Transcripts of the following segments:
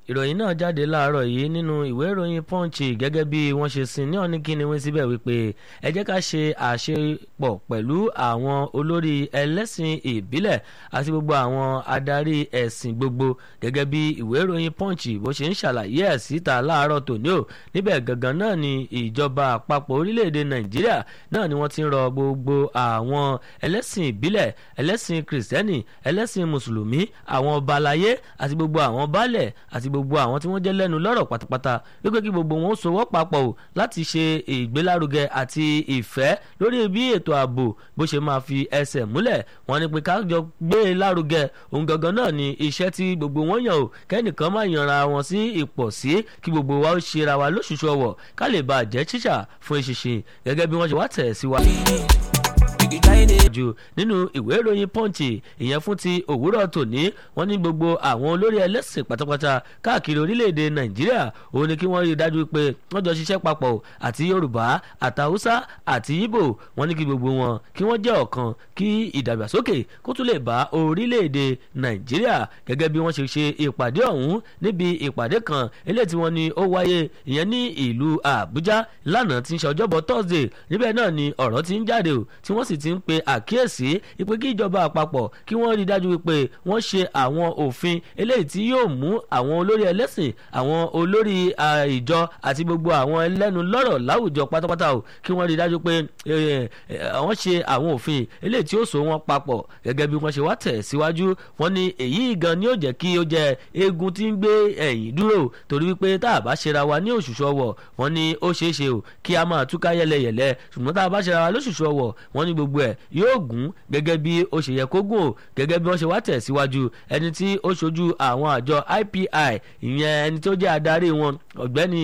ìròyìn náà jáde láàárọ̀ yìí nínú ìwé ìròyìn punch gẹ́gẹ́ bí wọ́n ṣe sin ní ọ̀ní kíni wí síbẹ̀ wípé ẹ jẹ́ ká ṣe àṣepọ̀ pẹ̀lú àwọn olórí ẹlẹ́sìn ìbílẹ̀ àti gbogbo àwọn adarí ẹ̀sìn gbogbo gẹ́gẹ́ bí ìwé ìròyìn punch bó ṣe ń ṣàlàyé ẹ̀ síta láàárọ̀ tòní o níbẹ̀ gangan náà ni ìjọba àpapọ̀ orílẹ̀-èdè nàìjíríà náà ni wọ́n ti ń rọ gbogbo àwọn ẹlẹ́sìn ìbílẹ̀ ẹlẹ́sìn kìrìsìtẹ́nì ẹlẹ́sìn mùsùlùmí àwọn ọba aláyé àti gbogbo àwọn baálẹ̀ àti gbogbo àwọn tí wọ́n jẹ́ lẹ́nu lọ́rọ̀ pátápátá wípé kí gbogbo wọn ó sowọ́ papọ̀ o láti ṣe ìgbélárugẹ àti ìfẹ́ lórí bí ètò ààbò bó ṣe máa fi ẹsẹ̀ múlẹ̀ wọ́n ní pé ká jọ gbé e lárugẹ òun gangan náà ni iṣẹ́ tí gbogbo wọn yàn o kẹ́nìkan máa yanra wọn sí ipò sí kí gbogbo wa ó ṣera wa lóṣooṣù ọwọ̀ ká lè bá a jẹ́ tíṣà fún ìṣinṣin gẹ́gẹ́ bí wọ́n ṣe wá tẹ̀ sí wa jù nínú ìwé ìròyìn punch ìyẹn fún ti òwúrọ̀ tòní wọ́n ní gbogbo àwọn olórí ẹlẹ́sìn pátápátá káàkiri orílẹ̀-èdè nàìjíríà òun ni kí wọ́n rí i dájú pé wọ́n jọ ṣiṣẹ́ papọ̀ àti yorùbá àtàwùsá àti ìbò wọ́n ní kí gbogbo wọn kí wọ́n jẹ́ ọ̀kan kí ìdàgbàsókè kó tún lè bá orílẹ̀-èdè nàìjíríà gẹ́gẹ́ bí wọ́n ṣe ṣe ìpàdé ọ̀hún níbi ìpàdé kan eléyìí tí wọ́n ní ó wáyé ìyẹn ní ìlú àbújá lánàá tí ń ṣe ọjọ́bọ̀ thursday níbẹ̀ náà ni ọ̀rọ̀ ti ń jáde o tí wọ́n sì ti ń pe àkíyèsí ìpè kí ìjọba àpapọ̀ kí wọ́n rí i dájú wípé wọ́n ṣe àwọn òfin eléyìí tí yóò mú àwọn olórí ẹlẹ́sìn àwọn olórí ìjọ àti gbogbo àwọn ẹlẹ́nu lọ́rọ̀ láwùjọ pátápátá o kí wọ́n rí i dájú pé wọ́n ṣe àwọn òfin eléyìí tí ó so wọn papọ̀ gẹ́gẹ́ bí wọ́n ṣe wá tẹ̀ síwájú wọ́n ní èyí gan ni ó jẹ́ kí ó jẹ́ eegun tí ń gbé ẹ̀yìn dúró torí wípé tá a bá ṣera wa ní òṣùṣù ọwọ̀ wọ́n ní ó ṣeé ṣe o kí a máa túká yẹlẹyẹlẹ ṣùgbọ́n tá a bá ṣera wa lóṣùṣù ọwọ̀ wọ́n ní gbogbo ẹ̀ yóò gùn gẹ́gẹ́ bí ó ṣe yẹ kó gùn o gẹ́gẹ́ bí wọ́n ṣe wá tẹ̀ síwájú ẹni tí ó ṣojú àwọn àjọ ipi ìyẹn ẹni tó jẹ́ adarí wọn ọ̀gbẹ́ni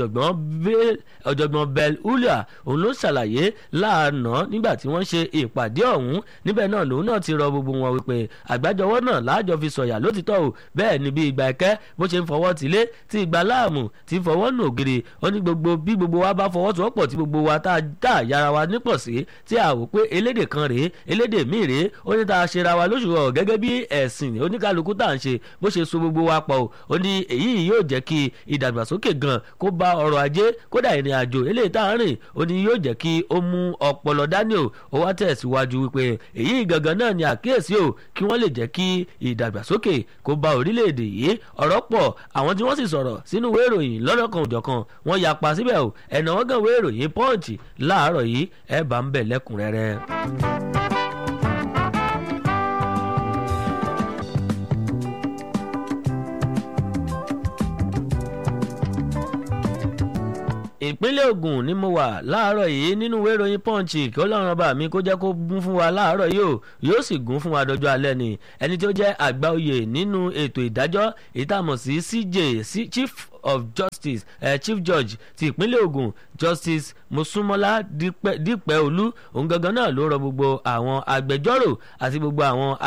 ọ̀jọ̀gbọ́n bell ulia òun ló ṣàlàyé láàánú nígbà tí wọ́n ṣe ìpàdé ọ̀hún níbẹ̀ náà lòun náà ti rọ gbogbo wọn wípé àgbájọwọ́ náà láàjọ fi sọ̀yà lótìtọ́ o bẹ́ẹ̀ ni bí ìgbà ẹ̀kẹ́ bó ṣe ń fọwọ́ tilé tí ìgbà láàmù ti fọwọ́ nù ògiri ó ní gbogbo bí gbogbo wa bá fọwọ́sowọ́pọ̀ tí gbogbo wa tá a yára wa nípọ̀ sí tí a wò pé elédè kan rèé elédè míì rèé ó ní tá a ṣera wa lóṣù ọ̀ gẹ́gẹ́ bí ẹ̀sìn oníkálukú tá à ń ṣe bó ṣe so gbogbo wa pọ̀ ó ní èyí yóò jẹ́ kí ìdàgbàsókè gan kó bá ọrọ̀ ajé kódà ìrìn àjò eléyìí tá à ń rìn ó ní yóò jẹ́ kí ó mú ọpọlọ dání o ó wá tẹ̀síwájú wípé èyí gangan náà ni àkíyèsí o kí wọ́n lè jẹ́ kí ìdàgbàsókè kó bá orílẹ̀-èdè yìí ọ̀rọ̀ pọ̀ àwọn tí wọ́n sì sọ̀rọ̀ sínú ìwé ìròyìn lọ́lọ́kan òjọ̀kan wọ́n yapa síbẹ̀ o ẹ̀nà wọ́n gan ìwé ìròyìn pọ́ǹchì láàárọ̀ yìí ẹ̀ bá ń bẹ̀ lẹ́kùnrẹ́rẹ́. ìpínlẹ̀ Ògùn ni mo wà láàárọ̀ yìí nínú ìwé ìròyìn punch kí ọlọ́run ọba mi kó jẹ́ kó gún fún wa láàárọ̀ yìí o yóò sì gún fún wa dọjọ́ alẹ́ ni ẹni tó jẹ́ àgbà oyè nínú ètò ìdájọ́ ìtààmú sí CJ chief of justice uh, chief judge ti ìpínlẹ̀ Ògùn justice Mosúnmọ́lá Dípẹ́ Olú òun gangan náà ló rọ gbogbo àwọn agbẹjọ́rò àti gbogbo àwọn